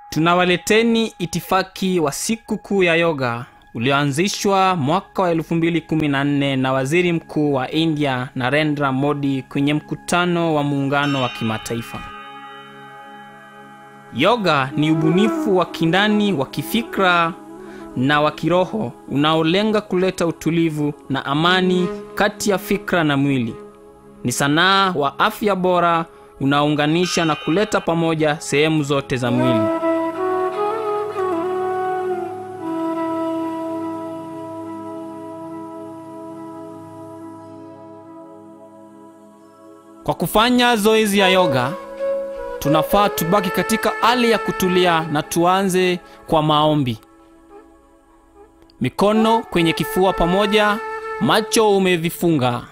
tunawaleteni itifaki wa siku kuu ya yoga ulioanzishwa mwaka wa 214 na waziri mkuu wa india narendra modi kwenye mkutano wa muungano wa kimataifa yoga ni ubunifu wa kindani wa kifikra na wa kiroho unaolenga kuleta utulivu na amani kati ya fikra na mwili ni sanaa wa afya bora unaounganisha na kuleta pamoja sehemu zote za mwili kwa kufanya zoezi ya yoga tunafaa tubaki katika hali ya kutulia na tuanze kwa maombi mikono kwenye kifua pamoja macho umevifunga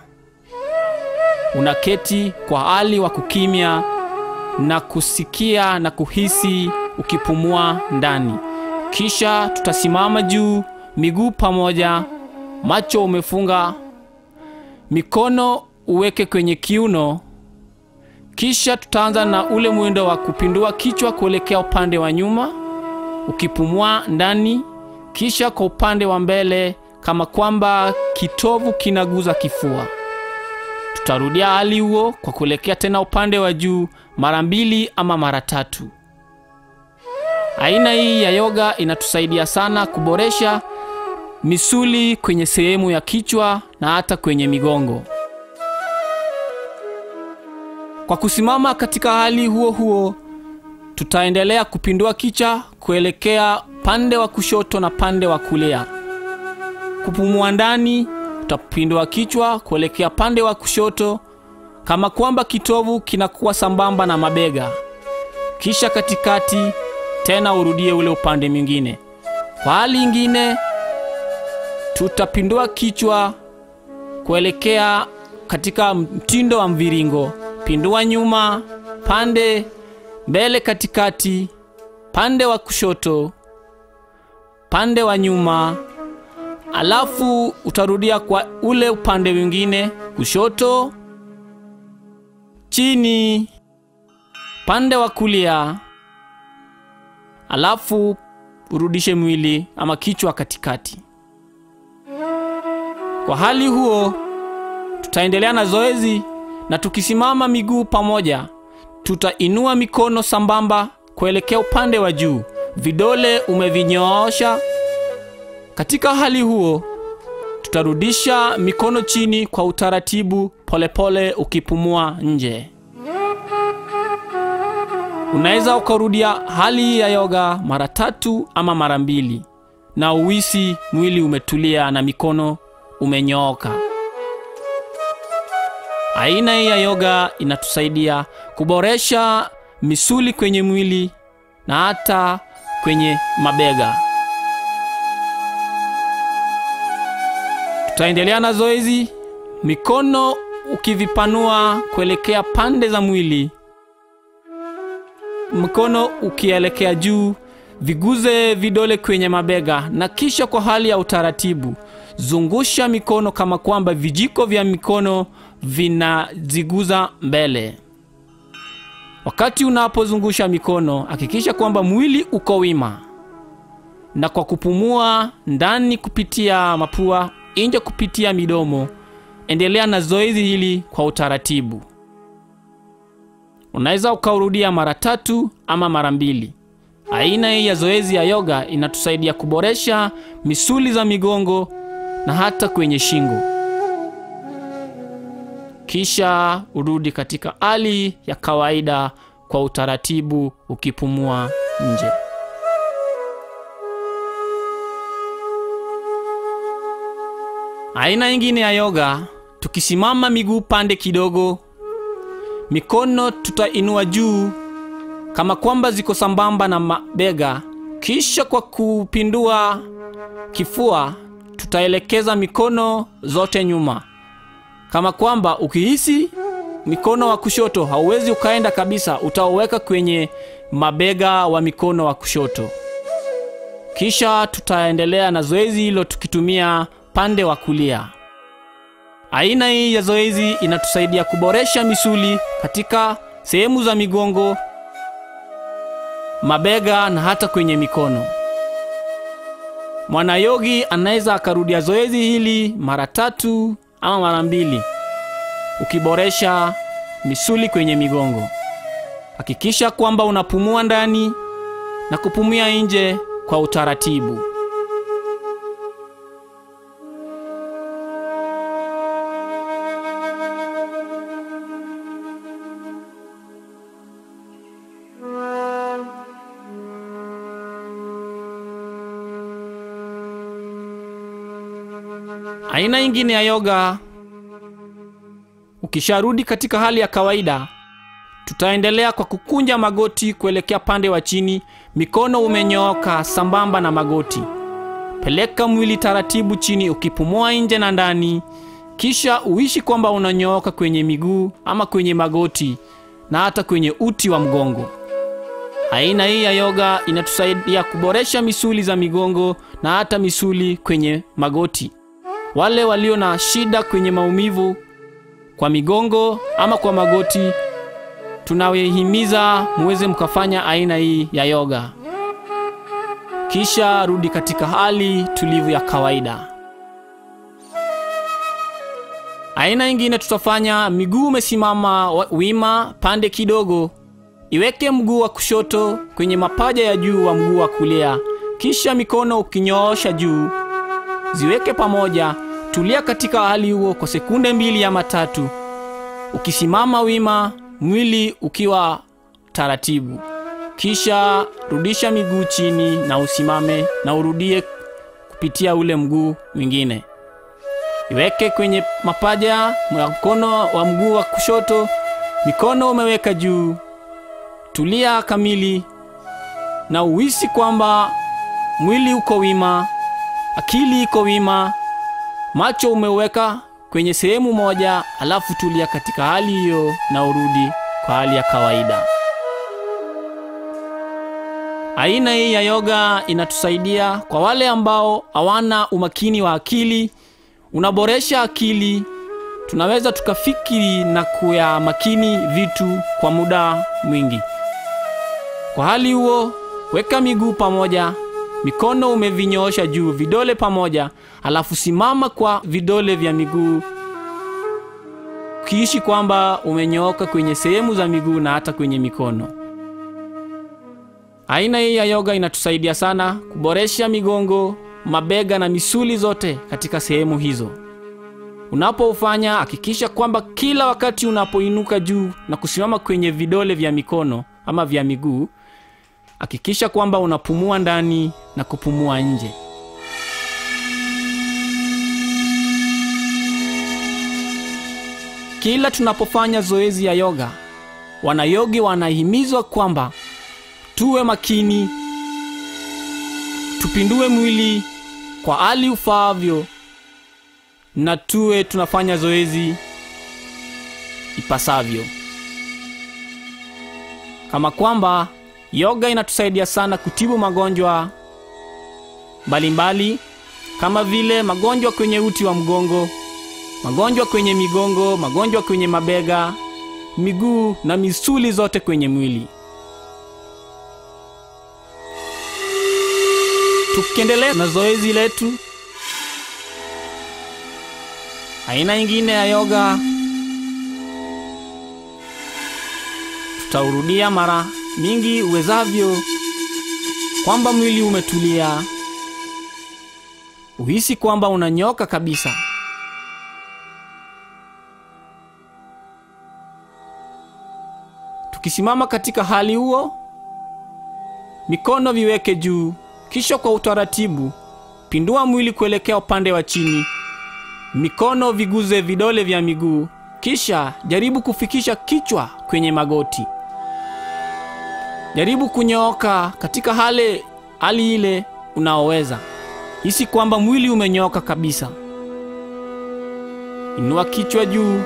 unaketi kwa hali wa kukimya na kusikia na kuhisi ukipumua ndani kisha tutasimama juu miguu pamoja macho umefunga mikono uweke kwenye kiuno kisha tutaanza na ule mwendo wa kupindua kichwa kuelekea upande wa nyuma ukipumua ndani kisha kwa upande wa mbele kama kwamba kitovu kinaguza kifua tutarudia hali huo kwa kuelekea tena upande wa juu mara mbili ama mara tatu aina hii ya yoga inatusaidia sana kuboresha misuli kwenye sehemu ya kichwa na hata kwenye migongo kwa kusimama katika hali huo huo tutaendelea kupindua kichwa kuelekea pande wa kushoto na pande wa kulia kupumua ndani utapindua kichwa kuelekea pande wa kushoto kama kwamba kitovu kinakuwa sambamba na mabega kisha katikati tena urudie ule upande mwingine kwa hali ingine tutapindua kichwa kuelekea katika mtindo wa mviringo pindua nyuma pande mbele katikati pande wa kushoto pande wa nyuma alafu utarudia kwa ule upande mwingine kushoto chini pande wa kulia alafu urudishe mwili ama kichwa katikati kwa hali huo tutaendelea na zoezi na tukisimama miguu pamoja tutainua mikono sambamba kuelekea upande wa juu vidole umevinyoosha katika hali huo tutarudisha mikono chini kwa utaratibu polepole pole ukipumua nje unaweza ukarudia hali ya yoga mara tatu ama mara mbili na uwisi mwili umetulia na mikono umenyooka aina hii ya yoga inatusaidia kuboresha misuli kwenye mwili na hata kwenye mabega tutaendelea na zoezi mikono ukivipanua kuelekea pande za mwili mkono ukielekea juu viguze vidole kwenye mabega na kisha kwa hali ya utaratibu zungusha mikono kama kwamba vijiko vya mikono vinaziguza mbele wakati unapozungusha mikono hakikisha kwamba mwili uko wima na kwa kupumua ndani kupitia mapua nje kupitia midomo endelea na zoezi hili kwa utaratibu unaweza ukaurudia mara tatu ama mara mbili aina hii ya zoezi ya yoga inatusaidia kuboresha misuli za migongo na hata kwenye shingo kisha urudi katika hali ya kawaida kwa utaratibu ukipumua nje aina nyingine ya yoga tukisimama miguu pande kidogo mikono tutainua juu kama kwamba ziko sambamba na mabega kisha kwa kupindua kifua tutaelekeza mikono zote nyuma kama kwamba ukihisi mikono wa kushoto hauwezi ukaenda kabisa utauweka kwenye mabega wa mikono wa kushoto kisha tutaendelea na zoezi hilo tukitumia pande wa kulia aina hii ya zoezi inatusaidia kuboresha misuli katika sehemu za migongo mabega na hata kwenye mikono. Mwanayogi anaweza akarudia zoezi hili mara tatu ama mara mbili, ukiboresha misuli kwenye migongo. Hakikisha kwamba unapumua ndani na kupumua nje kwa utaratibu. Aina nyingine ya yoga, ukisharudi katika hali ya kawaida, tutaendelea kwa kukunja magoti kuelekea pande wa chini, mikono umenyooka sambamba na magoti. Peleka mwili taratibu chini, ukipumua nje na ndani, kisha uishi kwamba unanyooka kwenye miguu ama kwenye magoti na hata kwenye uti wa mgongo. Aina hii ya yoga inatusaidia kuboresha misuli za migongo na hata misuli kwenye magoti. Wale walio na shida kwenye maumivu kwa migongo ama kwa magoti, tunawahimiza muweze mkafanya aina hii ya yoga, kisha rudi katika hali tulivu ya kawaida. Aina nyingine tutafanya miguu umesimama wima pande kidogo, iweke mguu wa kushoto kwenye mapaja ya juu wa mguu wa kulia, kisha mikono ukinyoosha juu ziweke pamoja. Tulia katika hali huo kwa sekunde mbili ama tatu, ukisimama wima, mwili ukiwa taratibu. Kisha rudisha miguu chini na usimame na urudie kupitia ule mguu mwingine. Iweke kwenye mapaja ya mkono wa mguu wa kushoto, mikono umeweka juu. Tulia kamili na uhisi kwamba mwili uko wima, akili iko wima, macho umeweka kwenye sehemu moja, alafu tulia katika hali hiyo na urudi kwa hali ya kawaida. Aina hii ya yoga inatusaidia kwa wale ambao hawana umakini wa akili, unaboresha akili. Tunaweza tukafikiri na kuya makini vitu kwa muda mwingi. Kwa hali huo, weka miguu pamoja, mikono umevinyoosha juu, vidole pamoja, alafu simama kwa vidole vya miguu, ukiishi kwamba umenyooka kwenye sehemu za miguu na hata kwenye mikono. Aina hii ya yoga inatusaidia sana kuboresha migongo, mabega na misuli zote katika sehemu hizo. Unapoufanya hakikisha kwamba kila wakati unapoinuka juu na kusimama kwenye vidole vya mikono ama vya miguu, hakikisha kwamba unapumua ndani na kupumua nje. Kila tunapofanya zoezi ya yoga, wanayogi wanahimizwa kwamba tuwe makini, tupindue mwili kwa hali ufaavyo, na tuwe tunafanya zoezi ipasavyo, kama kwamba yoga inatusaidia sana kutibu magonjwa mbalimbali kama vile magonjwa kwenye uti wa mgongo, magonjwa kwenye migongo, magonjwa kwenye mabega, miguu na misuli zote kwenye mwili. Tukiendelea na zoezi letu, aina nyingine ya yoga tutaurudia mara mingi uwezavyo, kwamba mwili umetulia, uhisi kwamba unanyoka kabisa. Tukisimama katika hali huo, mikono viweke juu, kisha kwa utaratibu pindua mwili kuelekea upande wa chini, mikono viguze vidole vya miguu, kisha jaribu kufikisha kichwa kwenye magoti. Jaribu kunyooka katika hali hali ile unaoweza. Hisi kwamba mwili umenyooka kabisa. Inua kichwa juu,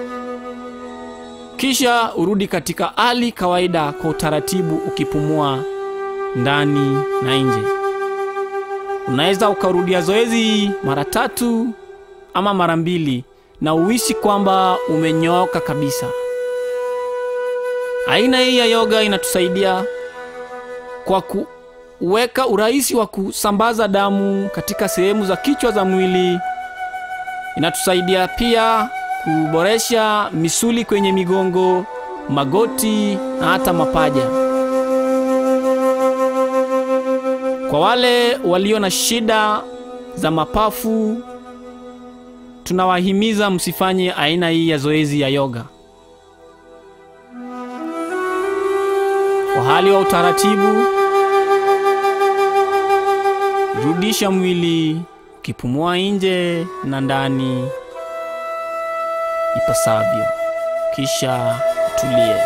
kisha urudi katika hali kawaida kwa utaratibu, ukipumua ndani na nje. Unaweza ukarudia zoezi mara tatu ama mara mbili na uhisi kwamba umenyooka kabisa. Aina hii ya yoga inatusaidia kwa kuweka urahisi wa kusambaza damu katika sehemu za kichwa za mwili. Inatusaidia pia kuboresha misuli kwenye migongo, magoti na hata mapaja. Kwa wale walio na shida za mapafu, tunawahimiza msifanye aina hii ya zoezi ya yoga. Kwa hali wa utaratibu, rudisha mwili ukipumua nje na ndani ipasavyo, kisha tulie.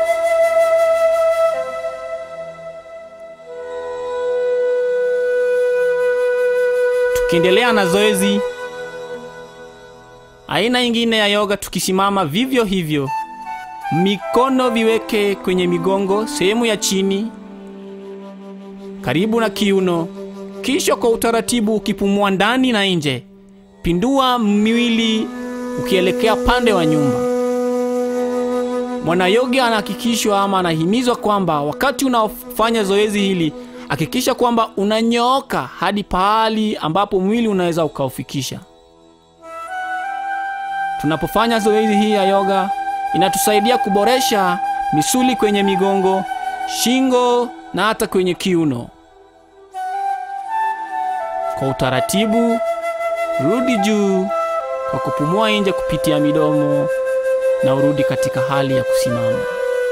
Tukiendelea na zoezi aina nyingine ya yoga, tukisimama vivyo hivyo, mikono viweke kwenye migongo, sehemu ya chini karibu na kiuno, kisha kwa utaratibu ukipumua ndani na nje, pindua mwili ukielekea pande wa nyumba. Mwanayoga anahakikishwa ama anahimizwa kwamba wakati unaofanya zoezi hili hakikisha kwamba unanyooka hadi pahali ambapo mwili unaweza ukaufikisha. Tunapofanya zoezi hii ya yoga, inatusaidia kuboresha misuli kwenye migongo, shingo na hata kwenye kiuno. Kwa utaratibu, rudi juu kwa kupumua nje kupitia midomo na urudi katika hali ya kusimama.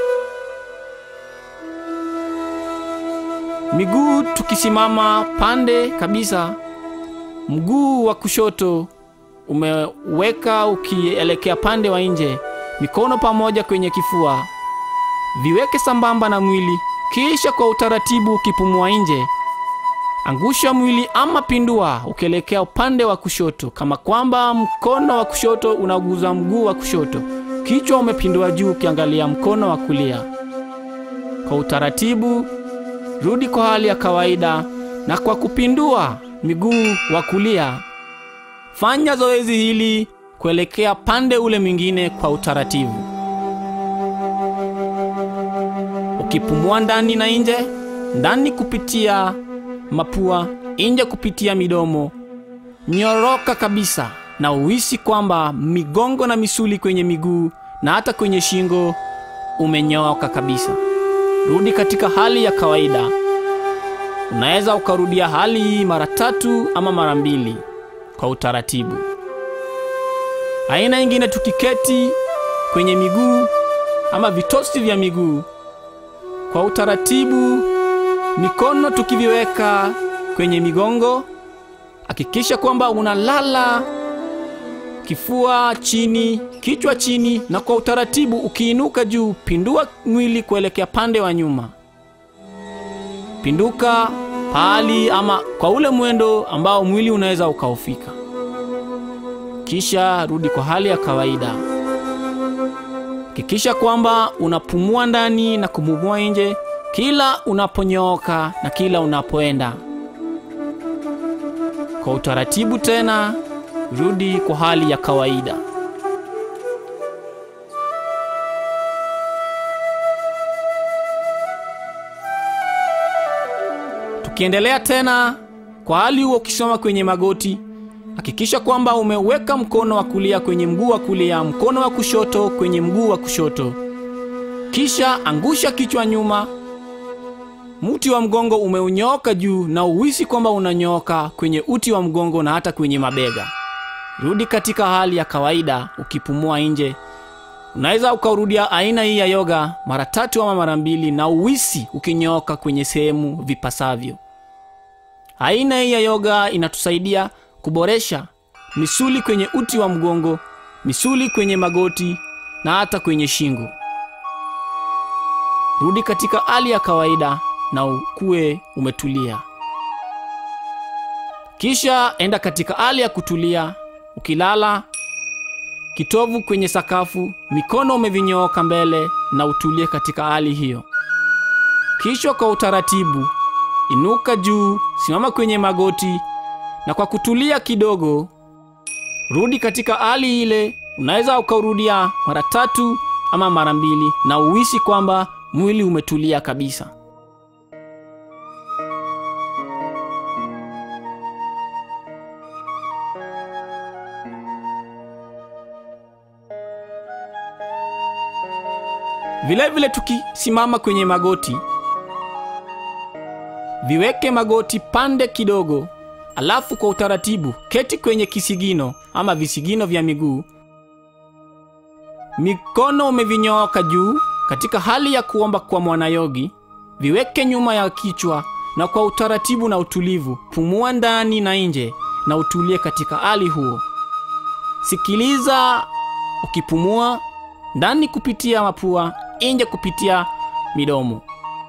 Miguu tukisimama pande kabisa, mguu wa kushoto umeweka ukielekea pande wa nje, mikono pamoja kwenye kifua, viweke sambamba na mwili, kisha kwa utaratibu ukipumua nje, angusha mwili ama pindua ukielekea upande wa kushoto, kama kwamba mkono wa kushoto unaguza mguu wa kushoto, kichwa umepindua juu ukiangalia mkono wa kulia. Kwa utaratibu rudi kwa hali ya kawaida, na kwa kupindua miguu wa kulia, fanya zoezi hili kuelekea pande ule mwingine kwa utaratibu, ukipumua ndani na nje, ndani kupitia mapua, nje kupitia midomo. Nyoroka kabisa na uhisi kwamba migongo na misuli kwenye miguu na hata kwenye shingo umenyooka kabisa. Rudi katika hali ya kawaida. Unaweza ukarudia hali hii mara tatu ama mara mbili kwa utaratibu. Aina nyingine, tukiketi kwenye miguu ama vitosi vya miguu kwa utaratibu, mikono tukiviweka kwenye migongo, hakikisha kwamba unalala kifua chini, kichwa chini, na kwa utaratibu ukiinuka juu, pindua mwili kuelekea pande wa nyuma. Pinduka pahali ama kwa ule mwendo ambao mwili unaweza ukaufika, kisha rudi kwa hali ya kawaida. Hakikisha kwamba unapumua ndani na kupumua nje kila unaponyooka na kila unapoenda. Kwa utaratibu tena rudi kwa hali ya kawaida. Tukiendelea tena kwa hali huo, ukisoma kwenye magoti, hakikisha kwamba umeweka mkono wa kulia kwenye mguu wa kulia, mkono wa kushoto kwenye mguu wa kushoto, kisha angusha kichwa nyuma. Mti wa mgongo umeunyooka juu na uhisi kwamba unanyooka kwenye uti wa mgongo na hata kwenye mabega. Rudi katika hali ya kawaida ukipumua nje. Unaweza ukaurudia aina hii ya yoga mara tatu ama mara mbili na uhisi ukinyooka kwenye sehemu vipasavyo. Aina hii ya yoga inatusaidia kuboresha misuli kwenye uti wa mgongo, misuli kwenye magoti na hata kwenye shingo. Rudi katika hali ya kawaida na ukuwe umetulia. Kisha enda katika hali ya kutulia ukilala kitovu kwenye sakafu, mikono umevinyooka mbele na utulie katika hali hiyo. Kisha kwa utaratibu inuka juu, simama kwenye magoti na kwa kutulia kidogo, rudi katika hali ile. Unaweza ukaurudia mara tatu ama mara mbili na uhisi kwamba mwili umetulia kabisa. Vilevile vile tukisimama kwenye magoti, viweke magoti pande kidogo, alafu kwa utaratibu keti kwenye kisigino ama visigino vya miguu, mikono umevinyooka juu katika hali ya kuomba kwa mwanayogi, viweke nyuma ya kichwa na kwa utaratibu na utulivu, pumua ndani na nje na utulie katika hali huo. Sikiliza ukipumua ndani kupitia mapua, nje kupitia midomo.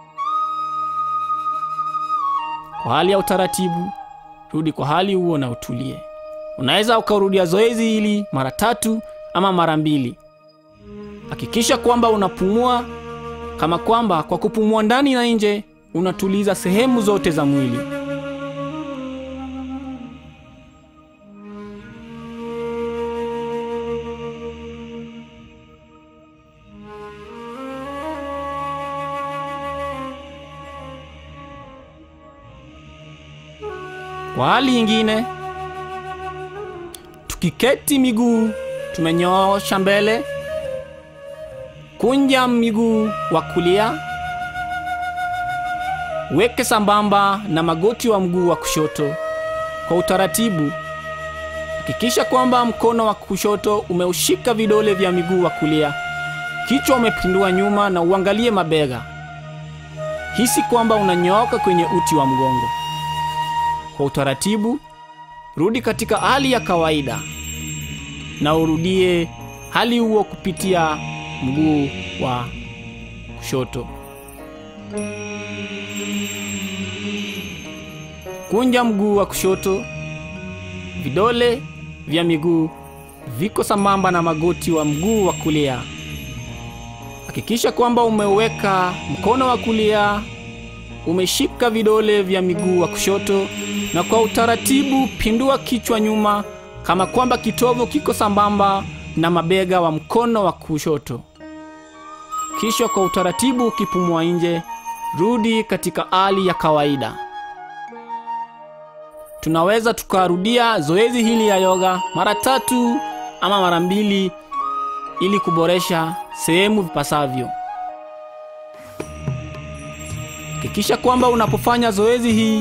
Kwa hali ya utaratibu, rudi kwa hali huo na utulie. Unaweza ukarudia zoezi hili mara tatu ama mara mbili. Hakikisha kwamba unapumua kama kwamba kwa kupumua ndani na nje unatuliza sehemu zote za mwili. Kwa hali nyingine, tukiketi miguu tumenyoosha mbele, kunja miguu wa kulia, weke sambamba na magoti wa mguu wa kushoto kwa utaratibu. Hakikisha kwamba mkono wa kushoto umeushika vidole vya miguu wa kulia, kichwa umepindua nyuma na uangalie mabega. Hisi kwamba unanyooka kwenye uti wa mgongo. Kwa utaratibu, rudi katika hali ya kawaida na urudie hali huo kupitia mguu wa kushoto. Kunja mguu wa kushoto, vidole vya miguu viko sambamba na magoti wa mguu wa kulia. Hakikisha kwamba umeweka mkono wa kulia umeshika vidole vya miguu wa kushoto, na kwa utaratibu pindua kichwa nyuma kama kwamba kitovu kiko sambamba na mabega wa mkono wa kushoto. Kisha kwa utaratibu ukipumua nje, rudi katika hali ya kawaida. Tunaweza tukarudia zoezi hili ya yoga mara tatu ama mara mbili ili kuboresha sehemu vipasavyo. Hakikisha kwamba unapofanya zoezi hii,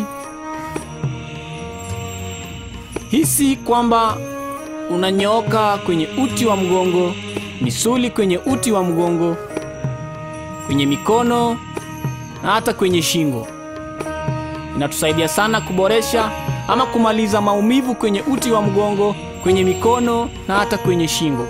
hisi kwamba unanyooka kwenye uti wa mgongo, misuli kwenye uti wa mgongo, kwenye mikono na hata kwenye shingo. Inatusaidia sana kuboresha ama kumaliza maumivu kwenye uti wa mgongo, kwenye mikono na hata kwenye shingo.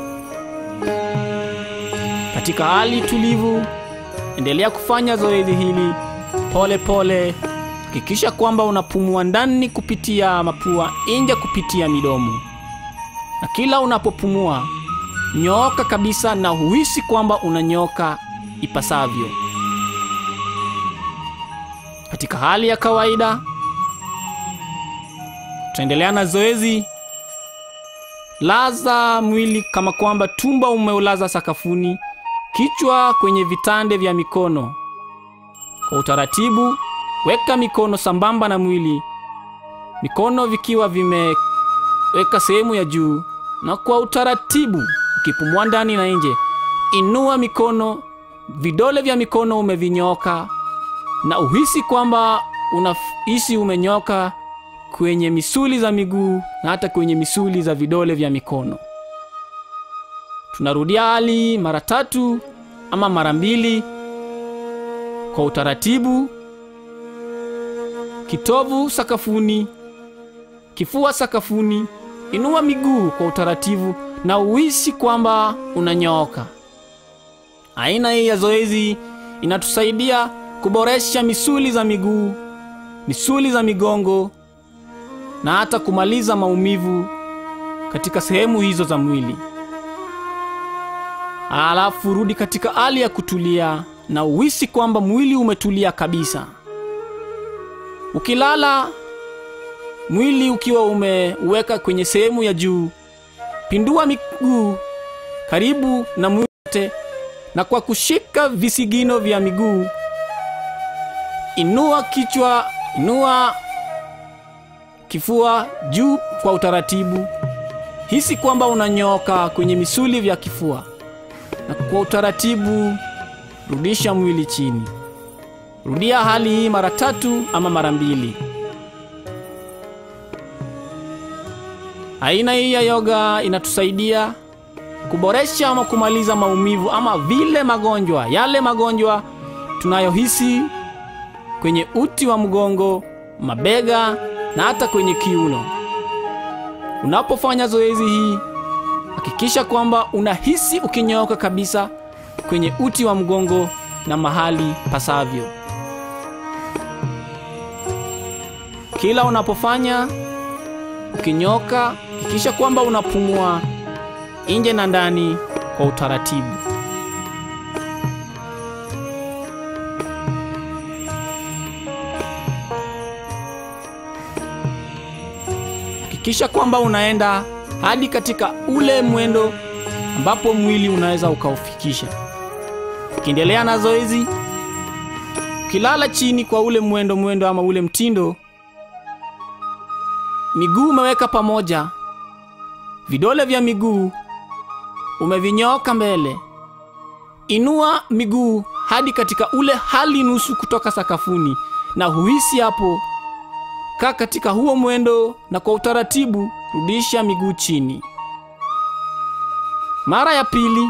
Katika hali tulivu, endelea kufanya zoezi hili pole pole. Hakikisha kwamba unapumua ndani kupitia mapua, nje kupitia midomo, na kila unapopumua nyooka kabisa na huhisi kwamba unanyooka ipasavyo. Katika hali ya kawaida, tutaendelea na zoezi. Laza mwili kama kwamba tumbo umeulaza sakafuni, kichwa kwenye vitande vya mikono. Kwa utaratibu, weka mikono sambamba na mwili, mikono vikiwa vimeweka sehemu ya juu, na kwa utaratibu ukipumua ndani na nje, inua mikono, vidole vya mikono umevinyoka na uhisi kwamba unahisi umenyoka kwenye misuli za miguu na hata kwenye misuli za vidole vya mikono. Tunarudia hali mara tatu ama mara mbili kwa utaratibu. Kitovu sakafuni, kifua sakafuni. Inua miguu kwa utaratibu na uhisi kwamba unanyooka. Aina hii ya zoezi inatusaidia kuboresha misuli za miguu, misuli za migongo na hata kumaliza maumivu katika sehemu hizo za mwili. Alafu rudi katika hali ya kutulia na uhisi kwamba mwili umetulia kabisa. Ukilala, mwili ukiwa umeweka kwenye sehemu ya juu, pindua miguu karibu na mwili wote, na kwa kushika visigino vya miguu, inua kichwa, inua kifua juu kwa utaratibu. Hisi kwamba unanyooka kwenye misuli vya kifua. na kwa utaratibu rudisha mwili chini. Rudia hali hii mara tatu ama mara mbili. Aina hii ya yoga inatusaidia kuboresha ama kumaliza maumivu ama vile magonjwa, yale magonjwa tunayohisi kwenye uti wa mgongo, mabega na hata kwenye kiuno. Unapofanya zoezi hii, hakikisha kwamba unahisi ukinyooka kabisa kwenye uti wa mgongo na mahali pasavyo. Kila unapofanya ukinyoka, hakikisha kwamba unapumua nje na ndani kwa utaratibu. Hakikisha kwamba unaenda hadi katika ule mwendo ambapo mwili unaweza ukaufikisha. Ukiendelea na zoezi, ukilala chini kwa ule mwendo mwendo ama ule mtindo, miguu umeweka pamoja, vidole vya miguu umevinyooka mbele. Inua miguu hadi katika ule hali nusu kutoka sakafuni, na huhisi hapo. Kaa katika huo mwendo, na kwa utaratibu rudisha miguu chini. Mara ya pili,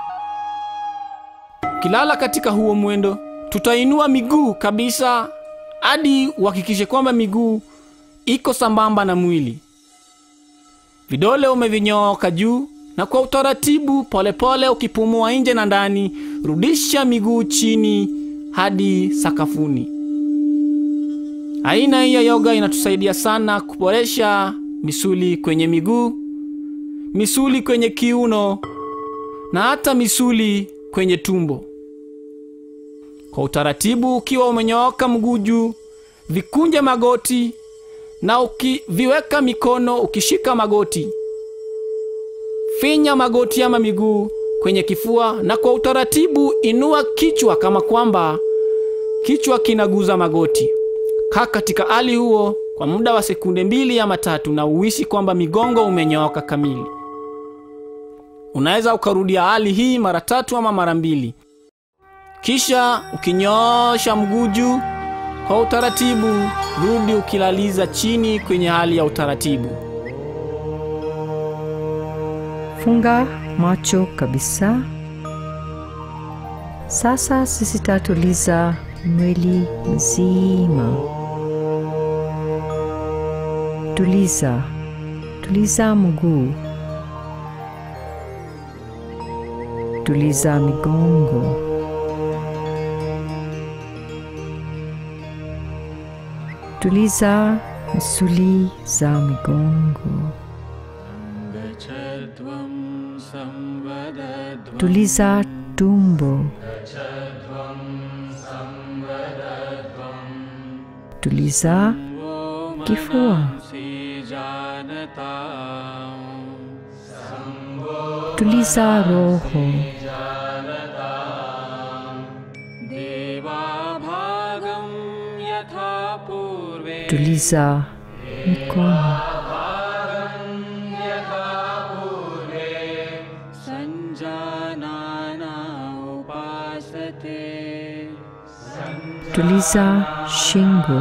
ukilala katika huo mwendo, tutainua miguu kabisa hadi uhakikishe kwamba miguu iko sambamba na mwili. Vidole umevinyooka juu na kwa utaratibu polepole, ukipumua nje na ndani, rudisha miguu chini hadi sakafuni. Aina hii ya yoga inatusaidia sana kuboresha misuli kwenye miguu, misuli kwenye kiuno na hata misuli kwenye tumbo. Kwa utaratibu, ukiwa umenyooka mguu juu, vikunje magoti na ukiviweka mikono, ukishika magoti finya magoti ama miguu kwenye kifua, na kwa utaratibu inua kichwa kama kwamba kichwa kinaguza magoti. Kaa katika hali huo kwa muda wa sekunde mbili ama tatu, na uhisi kwamba migongo umenyooka kamili. Unaweza ukarudia hali hii mara tatu ama mara mbili, kisha ukinyoosha mguu juu kwa utaratibu, rudi ukilaliza chini kwenye hali ya utaratibu. Funga macho kabisa. Sasa sisi tatuliza mwili mzima. Tuliza, tuliza mguu, tuliza migongo, tuliza misuli za migongo. Tuliza tumbo. Tuliza kifua. Tuliza roho. Tuliza mikono. Tuliza shingo.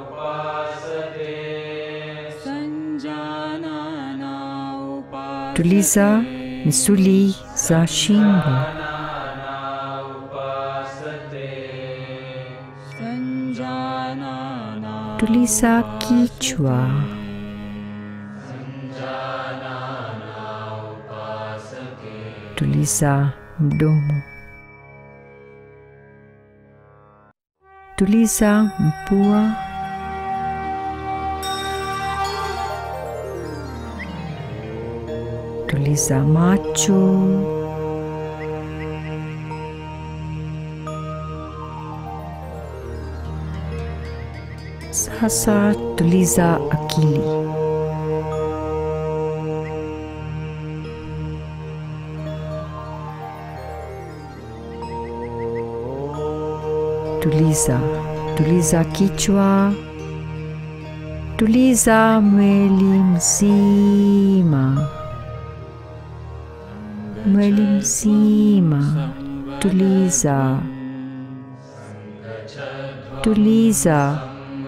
Tuliza misuli za shingo. Tuliza kichwa. Tuliza mdomo. Tuliza mpua. Tuliza macho. Sasa tuliza akili. Tuliza, tuliza kichwa. Tuliza mwili mzima. mwili mzima. Tuliza, tuliza,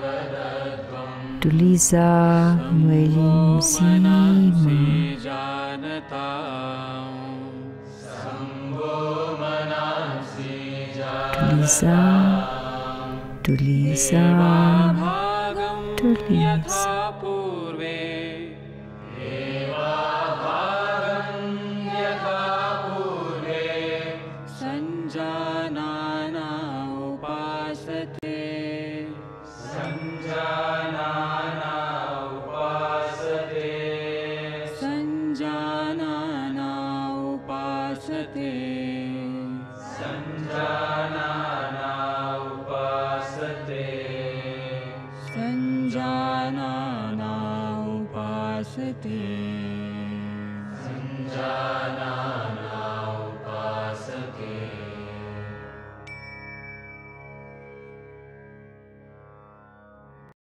tuliza mwili mzima. जानता Tuliza, tuliza, भागं tuliza. यथा पूर्वे सञ्जानाना उपासते सञ्जानाना उपासते सञ्जानाना उपासते